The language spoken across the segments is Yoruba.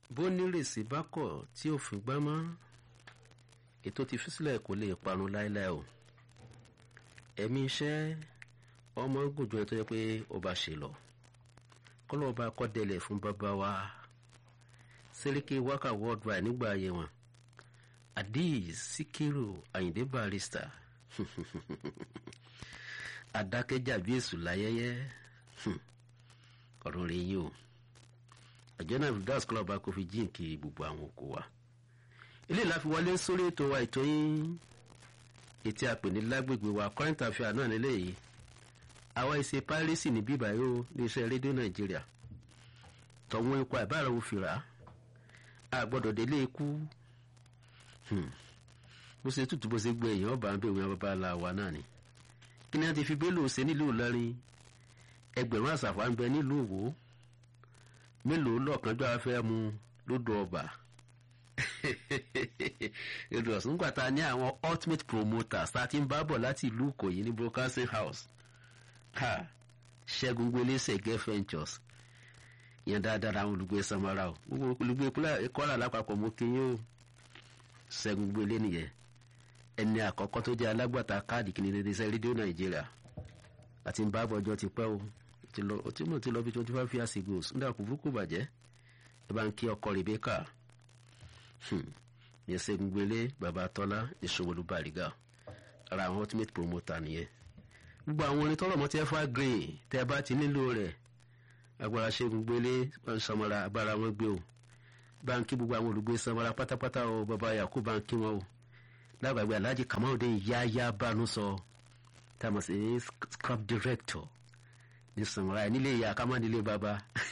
bó nírèsí bá kọ̀ tí òfin gbá mọ́ ètò ti fi sílẹ̀ kò lè parun láéláé o ẹ̀mí iṣẹ́ ọmọ gùn ju ẹni tó yẹ pé ó bá ṣe lọ kọ́lọ́ ọba kọ́dẹ̀lẹ̀ fún bàbá wa sẹ́ríkì wákà worldwide nígbà ayé wọn Adeez Síkírù Àyìndé Barrister adákẹ́jà bí èṣù láyẹyẹ ọ̀rọ̀ rẹ̀ yìí o àjọ náà das club kò fi jíǹkì gbogbo àwọn oko wa ilé ìláfi wọlé sórí ètò wa ètò yín ètí àpè ní lágbègbè wa current affair náà nílé yìí àwa ìṣe piracy ní bíbá yìí ó ní iṣẹ́ rédíò nàìjíríà tọ̀wọ́n ikú àbára òfìrà a gbọ́dọ̀ délé ikú bó ṣe tútù bó ṣe gbé èèyàn ọba ń bẹ òun bàbá la wa náà ni kí ni a ti fi bélò ṣe nílùú Ìlọrin ẹgbẹ̀rún àṣàfà ń bẹ nílùú Òwò mélòó lọ́ọ̀kanjọ́ afẹ́ mu lódò ọba èdè ọ̀sùn gbàtà ní àwọn ultimate promoters tá a ti ń bá bọ̀ láti ìlú Ìkòyí ní broadcasting house ha Ṣẹ́gun gbélésẹ̀ gẹ́ ventures yẹn dáadáa àwọn olùgbé samara o gbogbo olùgbé Kwara lápapọ̀ mo kí yín o Ṣẹ́gun gbélé nìyẹn ẹni àkọ́kọ́ tó jẹ́ alágbàtà káàdì kìnìún ní iṣẹ́ rédíò Nàìjíríà àti ń bá bọ̀ ọjọ́ ti pẹ́ o tí mo ti lọ bí twenty five years ago nígbà kò burúkú bàjẹ́ ẹ bá ń kí ọkọ Rebecca yẹn Ṣẹ́gun gbélé bàbá Tọ́lá ìṣòwòlú Bàrígà ara àwọn ultimate promoter nìyẹn gbogbo àwọn orin tọrọ mọ tí ẹ fà green tẹ bá ti nílò rẹ̀ agbára Ṣẹ́gun gbélé wọn sọmọra agbára wọn gbé o báńkì gbogbo àwọn olùgbé sọmọra pátápátá o bàbá Yakubu báńkì wọn o lágbàgbé Alhaji Kamaldeen yáyá bánú sọ tá a mọ̀ sí scrap director ní sọmọra ẹ nílé ìyá kámá nílé bàbá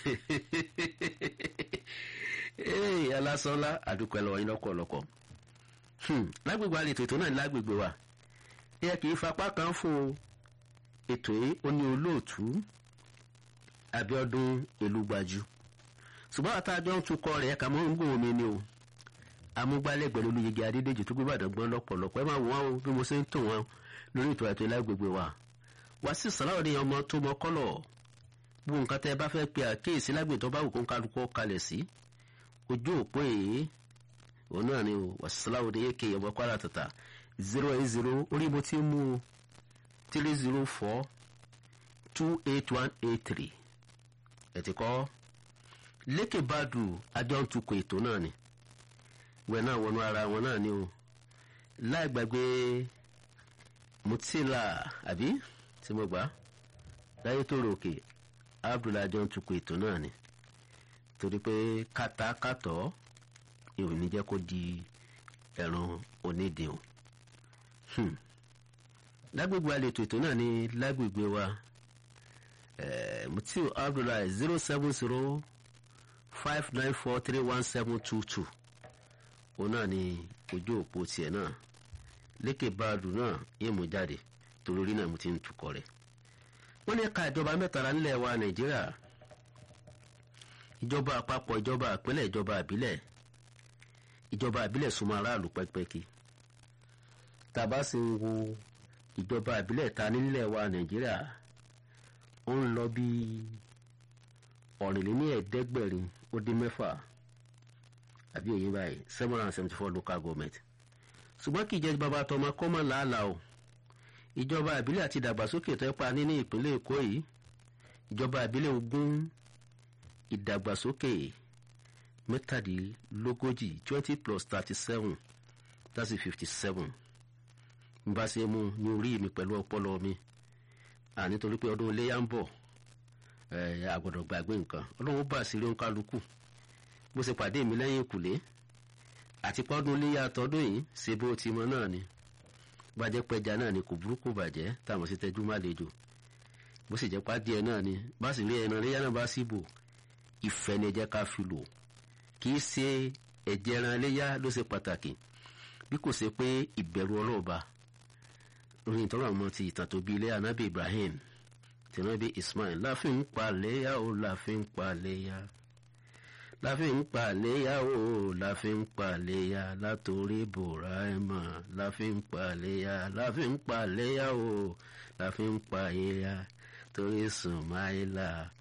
ee alásọlá àdúpẹ́ lọ́wọ́ yín lọ́kọ̀ọ̀lọ́kọ̀ lágbègbè àlètò ètò náà ní lágbègbè wa ẹ kì í fapá kan fún o ètò yìí ó ní olóòtú Abíọ́dún Elúgbájú ṣùgbọ́n àtàjọ ń tukọ̀ rẹ̀ ẹ̀ka mọ́ ń gùn omi ni o amúgbálẹ́gbẹ̀ẹ́ olóyege Adédèjì tó gbé Ìbàdàn gbọ́n lọ́pọ̀lọpọ̀ ẹ máa wọ́n o bí mo ṣe ń tò wọ́n lórí ètò àti lágbègbè wa Wàsíù Sàláwọ̀ ní ọmọ tó mọ kọ́lọ̀ gbogbo nǹkan tẹ́ ẹ bá fẹ́ pe àkíyèsí lágbègbè tó bá wù kó ń kálukú kalẹ̀ sí ojú òpó èyí òun náà ni Wàsíù Sàláwọ̀ ní èké ọmọ Kwara tata zero eight zero orí mo ti mú o three zero four two eight one eight three ẹ ti kọ́ lékè bàdù àjọ ń tukọ̀ ètò náà ni wẹ̀ náà wọnú ara wọn náà ni o láì gbàgbé mutila àbí tí mo gbà láyé tó ròkè abdullahi àjọ ń tukọ̀ ètò náà ni torí pé kàtàkàtọ̀ ìròyìn ní jẹ́ kó di ẹ̀rùn onídìí o lágbègbè àlètò ètò náà ní lágbègbè wa mutiu abdullahi zero seven zero five nine four three one seven two two òun náà ní ojú òpó tiẹ̀ náà lékè báàdù náà yín mú jáde torí orí náà mo ti ń tukọ̀ rẹ̀ wọ́n ní ẹ̀ka ìjọba mẹ́tàlá nílẹ̀ wa nàìjíríà ìjọba àpapọ̀ ìjọba ìpínlẹ̀ ìjọba àbílẹ̀ ìjọba àbílẹ̀ súnmọ́ aráàlú pẹ́kipẹ́kí tàbá sì ń wo ìjọba ìbílẹ̀ ta nílẹ̀ wa nàìjíríà ó ń lọ bí ọ̀rìnléní ẹ̀ẹ́dẹ́gbẹ̀rin ó dín mẹ́fà àbí òye báyìí seven hundred and seventy four local government ṣùgbọ́n kì í jẹ́ bàbá tọmọ kọ́mọ làálàá o ìjọba ìbílẹ̀ àti ìdàgbàsókè tó pa ní ní ìpínlẹ̀ èkó yìí ìjọba ìbílẹ̀ ogún ìdàgbàsókè mẹ́tàdínlógójì twenty plus thirty seven that's fifty seven n bá ṣe mú ní orí mi pẹ̀lú ọpọlọ mi àní torí pé ọdún iléyà ń bọ̀ àgbọ̀dọ̀ gbàgbé nǹkan ọlọ́run bá sí lóun kálukú bó ṣe pàdé mi lẹ́yìn ìkùlé àti pọ́dún iléyà tọdún yìí ṣe bó ti mọ náà ni bàjẹ́ pẹja náà ni kò burúkú bàjẹ́ táwọn sì tẹjú má lejò bó sì jẹ́ pàdé náà ni bá sì rí ẹran iléyà náà bá sì bò ìfẹ́ ni ẹ jẹ́ ká fi lò kì í ṣe ẹ̀jẹ̀ ẹran iléyà ló ṣe pàtàkì bí kò ṣe pé ìbẹ̀rù ọlọ́ọ̀ba orin tọrọ àmọ ti ìtàn tó bí ilé anabi ibrahim tìǹbì ismail láfin ń pa léyà ó láfin ń pa léyà láfin ń pa léyà ó láfin ń pa léyà látòrí bùráìmà láfin ń pa léyà láfin ń pa léyà ó láfin ń pa léyà torí sùnmáìlà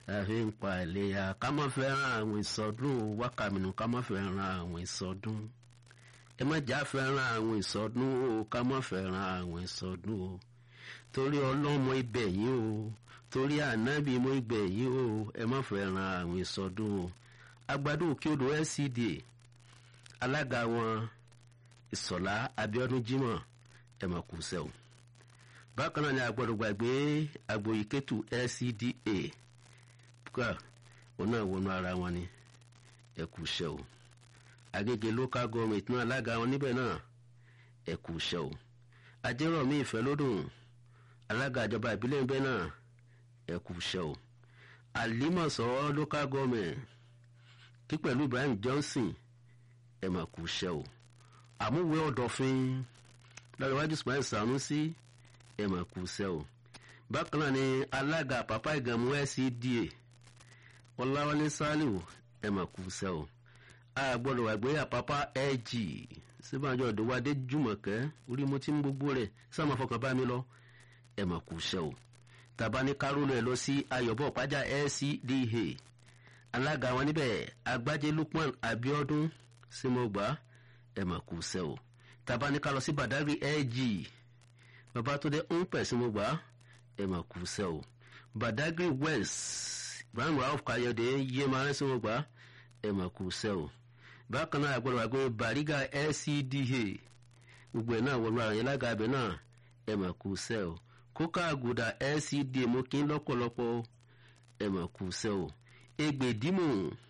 àfi ń pa ìléyà ká má fẹ́ràn àwọn ìsọdún wákàmínú ká má fẹ́ràn àwọn ìsọdún ẹ má jà fẹ́ràn àwọn ìsọdún o ká má fẹ́ràn àwọn ìsọdún o torí ọlọ́mọ ibẹ̀ yìí o torí ànábì mọ ibẹ̀ yìí o ẹ má fẹ́ràn àwọn ìsọdún o agbádùn òkè odò LCDA alága wọn ìsọ̀lá Abíọ́dún Jímọ̀ ẹ má kú sẹ́wọ̀n bákan náà ni agbọ́dọ̀ gbàgbé agboyiketu LCDA kúkà òun náà wọnú ara wọn ni ẹ kú iṣẹ́ o Agége local government náà alága wọn níbẹ̀ náà ẹ kú iṣẹ́ o Ajérọ̀mí Ìfẹ́lódùn alága ìjọba ìbílẹ̀ níbẹ̀ náà ẹ kú iṣẹ́ o Àlímọ̀ṣọ́ local government kí pẹ̀lú Ibrahim Johnson ẹ mà kú iṣẹ́ o àmúwé ọ̀dọ̀fin lọ́dọ̀ wájú Ismail Sanusi ẹ mà kú iṣẹ́ o bákan náà ni alága àpapá ìgànmú LCDA Ọláwálé Sálíù ẹ mà kú iṣẹ́ o a gbọ́dọ̀ wà gbé àpapá LG síbàjọ́ ìdòwádé Jùmọ̀kẹ́ orí mo ti ń gbogbo rẹ̀ sáà fọkàn bá mi lọ ẹ mà kú iṣẹ́ o tàbá ní kárólù ẹ lọ sí Ayọ̀bọ̀ Pàjá LCDA alága wọn níbẹ̀ Agbájé Lukman Abiodun símọ̀gbà ẹ mà kú iṣẹ́ o tàbá ní ká lọ sí Badagry LG Babátúndé ń pẹ̀ símọ̀gbà ẹ mà kú iṣẹ́ o Badagry West Ibrahim Rauf Kayode yé máa ń símọ̀gbà ẹ mà kú iṣẹ́ o bákan náà àgbọ̀dọ̀ wà pé Bariga LCDA gbogbo ẹ̀ náà wọnú ara yẹn lága abẹ náà ẹ mà kú iṣẹ́ o kóká àgùdà LCDA mo kí ń lọ́pọ̀lọpọ̀ ẹ mà kú iṣẹ́ o Egbèdímù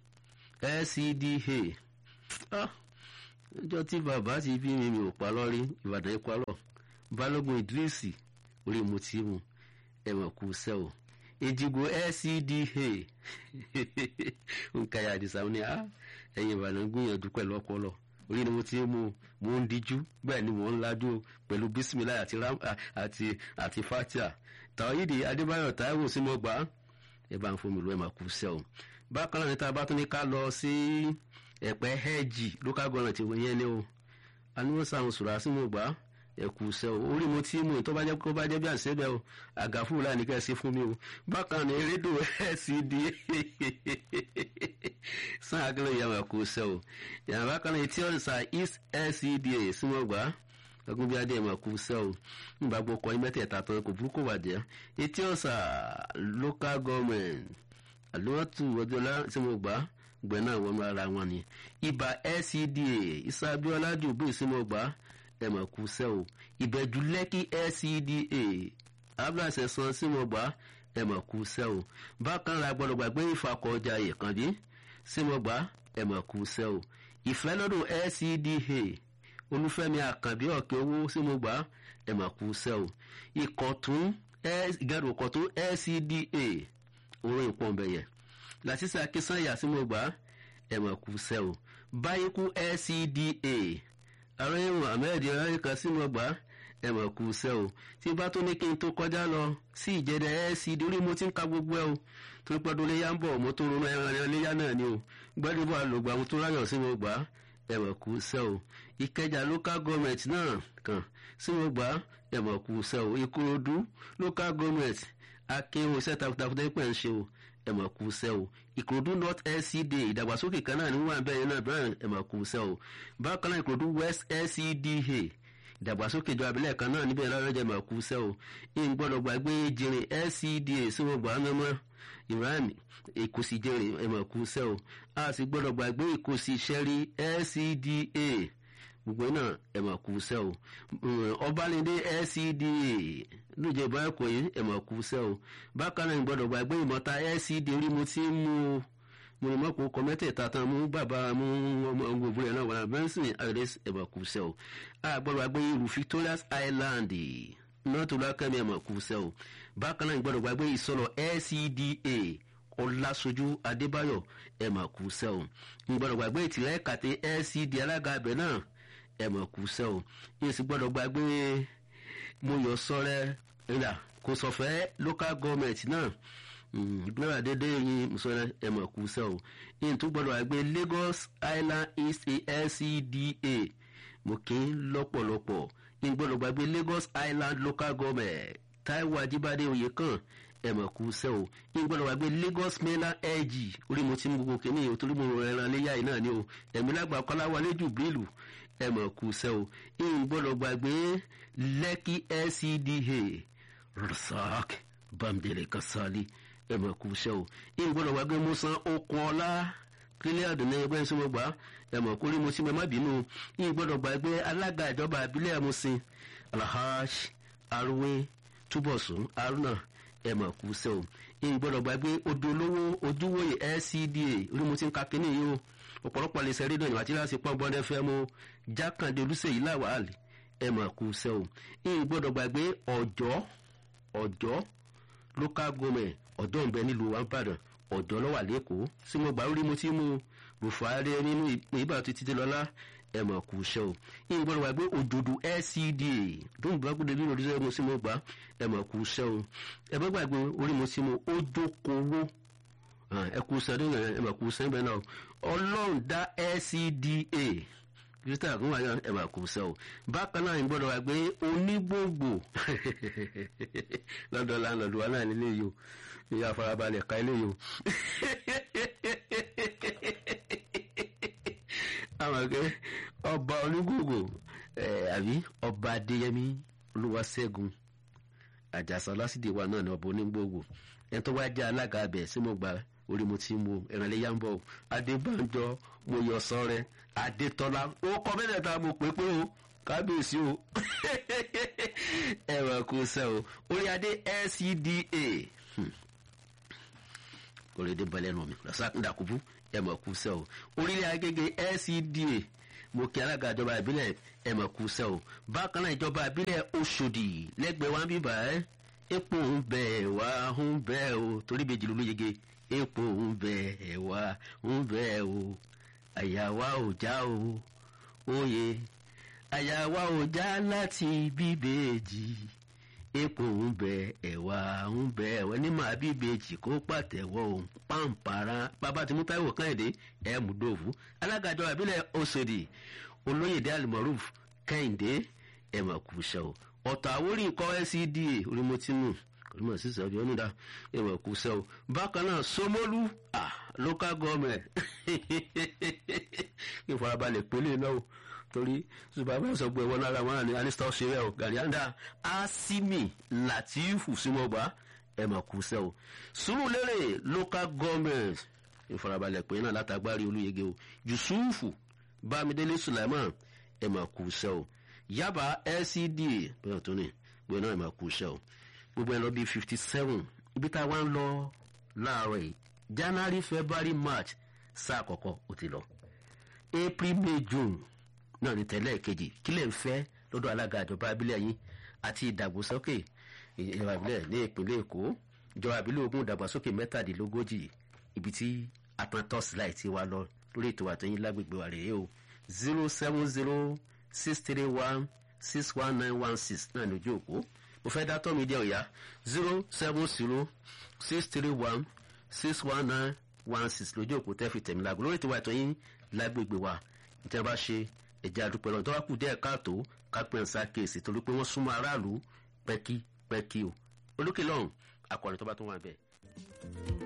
LCDA ọjọ́ tí bàbá ti bí mi mi ò pa lọ́rí Ìbàdàn ikú alọ́ Balógun Idrisi orí mo ti mu ẹ mà kú iṣẹ́ o Èjìgbò LCDA nǹkan àdìsá ni a ẹ̀yin Ìbàdàn gbìyànjú pẹ̀lú ọpọlọ orí ni mo ti mú mo ń díjú bẹ́ẹ̀ ni mo ń lajú pẹ̀lú bisimilayi àti ram àti àti fatia tàwídì Adébáyọ̀ Táíwò sí mo gbà ẹ bá ń fún mi lọ ẹ máa kú sẹ́ o bákan náà ní tá a bá tún ní ká lọ sí ẹ̀pẹ́ hẹ́ẹ̀jì local government yẹn ni o aníwọ̀sán sùrà sí mo gbà ẹ kú sẹ́ o orí mo ti mú tó bá jẹ́ kó bá jẹ́ bí àṣẹ́bẹ̀ o àgàfúrú láì ní kẹ́ ẹ sí fún mi o bákan ní rédíò LCDA sàn àgbẹ̀lẹ̀ ìyá máa kú sẹ́ o yàrá bákan náà etí ọ̀sà East LCDA sí mo gbà ọgbọ́n bí adé ẹ̀ máa kú sẹ́ o nígbà gbọ́ kọ́ mẹ́tẹ̀ẹ̀ta tán kò burúkú wà jẹ́ etí ọ̀sà local government àlùwàtú ọjọ́lá tí mo gbà gbẹ̀ náà wọnú ara wọn ni ibà LCDA Ìsàbíọ́lá jùbú sí mo gbà ẹ̀ máa kú sẹ́ o ìbẹ̀jú lẹ́kì LCDA abúlé san sí mo gbà ẹ̀ máa kú sẹ́ o bákan la gbọ́dọ̀ gbàgbé ìfakọ̀ọ́jà ìkànnì sí mo gbà ẹ̀ máa kú sẹ́ o ìfẹ́ lọ́dún LCDA olúfẹ́mi àkànbí ọ̀kẹ́ owó sí mo gbà ẹ̀ mà kú sẹ́ o ìkọ̀tún ìgẹ̀rù ìkọ̀tún LCDA orin ìpọ̀nbẹ̀yẹ làtísà kísànyà sí mo gbà ẹ̀ mà kú sẹ́ o báyìíkú LCDA ààrẹ Muhammed ẹ̀ríkà sí mo gbà ẹ̀ mà kú sẹ́ o tí bá tó ní kí n tó kọjá lọ sí ìjẹ́dẹ̀ LCD orí mo ti ń ka gbogbo ẹ̀ o torí pé ọdún léyà ń bọ̀ mo tó ronú ẹran léyà náà ni o gbẹ́dúbọ̀ àlògbà mo tó ráyọ̀ sí mo gbà ẹ̀wọ̀n kù sẹ́ o ìkẹjà local government náà kàn sí mo gbà ẹ̀wọ̀n kù sẹ́ o ìkòròdú local government akéwò iṣẹ́ takuntakun tẹ́pẹ́ ń ṣe o ẹ̀wọ̀n kù sẹ́ o ìkòròdú north LCDA ìdàgbàsókè kan náà ní wọ́n abẹ́rẹ́ náà bẹ́ẹ̀ ẹ̀wọ̀n kù sẹ́ o bákan náà ìkòròdú west LCDA ìdàgbàsókè ìjọba abilẹ̀ kan náà níbẹ̀ lọ́rọ́jà ẹ̀wọ̀n kù sẹ́ o ìgbọ́dọ̀ gbàgbé jìnrìn LCDA sí mo gbà mẹ́mọ́ iran ìkòsí jẹrè ẹ̀mọ̀ kù sẹ́ o a sì gbọ́dọ̀ gbàgbé ìkòsí sẹ́rí LCDA gbogbo náà ẹ̀mọ̀ kù sẹ́ o ọbalẹ̀dẹ LCDA lóye ìbáyọ̀ kò yí ẹ̀mọ̀ kù sẹ́ o bákan náà gbọ́dọ̀ gbàgbé ìmọ̀ta LCDA orí mo ti ń mú o mo ní mọ́kò kọ mẹ́tẹ̀ẹ̀ta tán mú bàbá mú ọmọ gbogbo rẹ̀ náà wà benson ayọ̀dẹ́ ẹ̀mọ̀ kù sẹ́ o a gbọ́dọ̀ gbàgbé irú Victoria's Island nọ́ọ̀tù lákẹ́mi ẹ̀mọ̀ kù sẹ́ o bákan náà gbọ́dọ̀ gbàgbé ìsọ̀rọ̀ LCDA ọlásójú adébáyọ̀ ẹ̀ mà kú sẹ́ o gbọ́dọ̀ gbàgbé ìtìlẹ̀ kàtẹ́ LCDA alága abẹ náà ẹ̀ mà kú sẹ́ o yìí sì gbọ́dọ̀ gbàgbé mọ̀yọ́ sọ́rẹ́ ìlà kò sọ̀fẹ́ local government náà ìgbéra dédé yín mùsọ̀rẹ́ ẹ̀ mà kú sẹ́ o yìí tún gbọ́dọ̀ gbàgbé Lagos Island East LCDA mo kí ń lọ́pọ̀lọpọ̀ yìí gbọ́dọ̀ gbàgbé Lagos Island local government Táíwò Ajíbádé Oyèkán ẹ mọ̀ kú sẹ́ o ní gbọ́dọ̀ wá gbé Lagos mainland LG orí mo ti mú gbogbo kìíní o torí mo rọ ẹran léyà yìí náà ni o ẹ̀mí lágbà kọ́lá wọlé jù bílù ẹ mọ̀ kú sẹ́ o ní gbọ́dọ̀ gbàgbé Lekki LCDA Rasak Bamdele Kasali ẹ mọ̀ kú sẹ́ o ní gbọ́dọ̀ wá gbé Musa Okun Ọlá kílẹ̀ ọ̀dùn ní ẹgbẹ́ ìṣòwò gbà ẹ mọ̀ kórí mo sí mọ́ má bínú ní gbọ́dọ̀ gbàgbé alága ìjọba àbílẹ̀ Amusin Alhaj Arúwé Túbọ̀sún Haruna ẹ mọ̀ kú sẹ́ o ní gbọ́dọ̀ gbàgbé odò olówó ojúwòye LCDA orí mo ti ń ka kínní yìí o ọ̀pọ̀lọpọ̀ lè ṣe rédíò ìwà tí láti pọ́n bọ́ndẹ́ fẹ́ mú jákàndé olùsèyí làwàlì ẹ mọ̀ kú sẹ́ o ní gbọ́dọ̀ gbàgbé ọ̀jọ́ ọ̀jọ́ local government ọ̀dọ́ ń bẹ nílùú wàmpàdàn ọ̀dọ́ lọ́wà lẹ́kọ̀ọ́ sí mo gbà orí mo ti mú Buhari nínú ìgbà tó ti dé lọ́lá ẹ mọ̀ kú iṣẹ́ o yìí gbọ́dọ̀ wá gbé òjòdù LCDA dóun bá gbọ́dọ̀ bí mo dísẹ́ mo sí mo gbà ẹ mọ̀ kú iṣẹ́ o ẹ bá gbàgbé orí mo sí mo ó dókòwò ẹ kú iṣẹ́ nínú ẹ mọ̀ kú iṣẹ́ bẹ́ẹ̀ náà ọlọ́run dá LCDA kristian àgùn wáyọ ẹ mọ̀ kú iṣẹ́ o bákan náà yìí gbọ́dọ̀ wá gbé onígbòǹgbò lọ́dọ̀ láńlọ́dún wa náà nílé yìí o ìyá farabalẹ̀ ka eléyìí o àwọn akẹ́ ọba onígbòǹgbò àbí ọba adéyẹmí olúwaṣẹ́gun àjàsà lásìdè wa náà ní ọba onígbòǹgbò ẹni tó wá jẹ́ alága abẹ sí mo gba orí mo ti mú ìrànlẹ́yà ń bọ̀ o adébánjọ mo yọ sọ́rẹ́ adétọ́lá ó kọ́ bẹ́ẹ̀ ta mo pé pé o kábíyèsí o ẹ̀rọ kò sẹ́ o orí adé LCDA kòrédé balẹ̀ nù mí lọ́sàkúndàkùbú ẹ̀ mọ̀ kú sẹ́ o orílẹ̀ agége LCDA mo kí alága ìjọba ìbílẹ̀ ẹ̀ mọ̀ kú sẹ́ o bákan náà ìjọba ìbílẹ̀ Òṣòdì lẹ́gbẹ̀ẹ́ wa ń bíbà ẹ́ epo ń bẹ wá ń bẹ o torí bèjì ló yege epo ń bẹ wá ń bẹ o àyà wa ò já o òye àyà wa ò já láti bíbèjì epo ń bẹ ẹ̀wà ń bẹ ẹ̀wà ní màá bí ìbejì kó pàtẹ́wọ́ òun pàǹpàrà bàbá tí Mútáíwò Kẹ́hìndé ẹ̀ mú dòwú alága ìjọba ìbílẹ̀ Òṣòdì olóyèdè alimoruf Kẹ́hìndé ẹ̀ mà kú iṣẹ́ o ọ̀tọ̀ àwórí ikọ̀ LCDA orímọ̀tínú orímọ̀ sísè ọjọ́ onídà ẹ̀ mà kú iṣẹ́ o bákan náà Ṣómólú ah local government kí n farabalẹ̀ pélé náà o torí ṣùgbọ́n sọ pé wọn lára wọn ní alista ṣeré o gàdíàndà asimi latifu simọgba ẹ mà kú sẹ o Sùúrùlérè local government ìfarabalẹ̀ pé náà látàgbárí olúyege o yusufu bámidélé sulaiman ẹ mà kú sẹ o yaba LCDA bẹ́ẹ̀ tó ní bẹ́ẹ̀ náà ẹ mà kú sẹ o gbogbo ẹ lọ bíi fifty seven ibi tá a wá ń lọ láàárọ̀ yìí january february march sáà àkọ́kọ́ ó ti lọ april may june náà ní tẹ́lẹ̀ kejì kí lè ń fẹ́ lọ́dọ̀ alága ìjọba abílẹ̀ yín àti ìdàgbàsókè ìjọba ìbílẹ̀ ní ìpínlẹ̀ èkó ìjọba ìbílẹ̀ ogun ìdàgbàsókè mẹ́tàdínlógójì ibi tí aprantos láì ti wá lọ lórí ètò àtẹ̀yìn lágbègbè wa rèé o zero seven zero six three one six one nine one six náà ní ojú òpó mo fẹ́ dátọ́ mi díẹ̀ òyà zero seven zero six three one six one nine one six lójú òpó tẹ́ fi tẹ̀mí lágbo lórí ètò àtẹ̀yìn lágbègbè wa ìtẹ́ bá ṣe ẹ̀jẹ̀ àdúpẹ́ lọ́dọ̀ wá kù díẹ̀ káàtó kápẹ́ ǹsá kéèsì torí pé wọ́n súnmọ́ aráàlú pẹ́kí pẹ́kí o olókè lọ́hùn akọrin tó bá tún wà bẹ́ẹ̀.